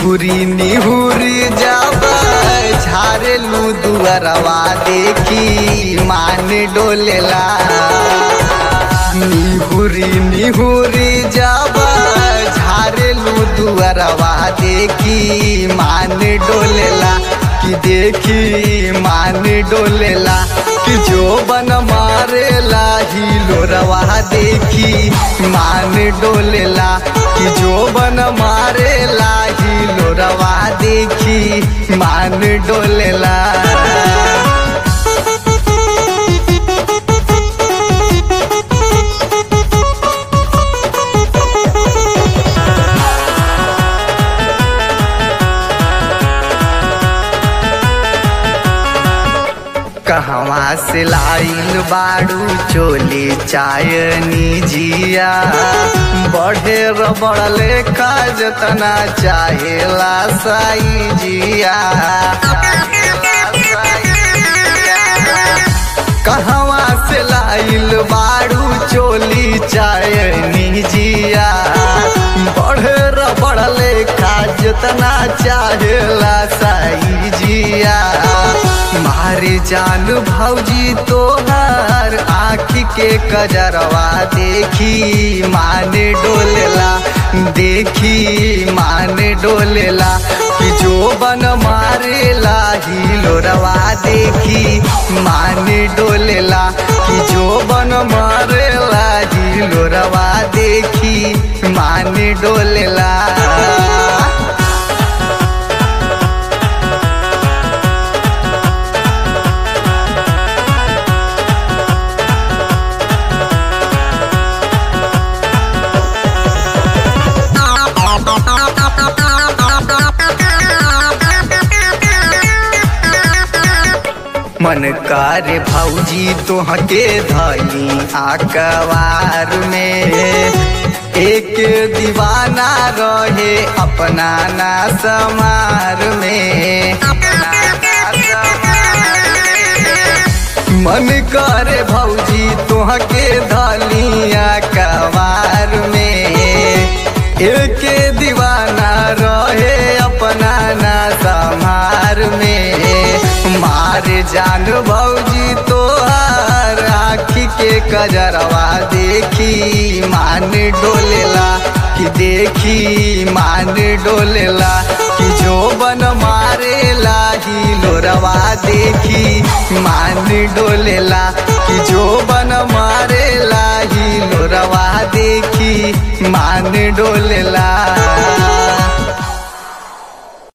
निहुरी निहुरी जब झारेलू दुअरवा देखी मान डोलेला निहुरी निहुरी जब झारेलू दुअरवा देखी मान डोलेला कि देखी मान डोलेला कि जो बन मारेला हिलो रवा देखी मान डोलेला कि जो बन मारेला हिलो रवा देखी मान डोलेला कहवा से लाइल बाड़ू चोली चायनी जिया बढ़े रबड़ लेखा जतना चाहेला साई जिया कहवा से लाइल बाड़ू चोली चायनी जिया बढ़े रबड़ लेखा जतना चाहेला साई जिया मारे जान भौजी तोहार आँखी के कजरवा देखी माने डोलेला देखी माने डोलेला कि जो बन मारेला हिलोरवा देखी माने डोलेला कि जो बन मारेला हिलोरवा देखी माने डोलेला मन करे भौजी तोहके धई आकवार में एक दीवाना रहे अपना ना समार में मन करे भौजी तोहके धलिया कवार में एक दीवाना रहे अपना ना समार में मारे जान भौजी तोहार आखी के कजरवा देखी मान डोलेला कि देखी मान डोलेला कि जो बन मारेला ही लोरवा देखी मान डोलेला कि जो बन मारेला ही लोरवा देखी मान डोलेला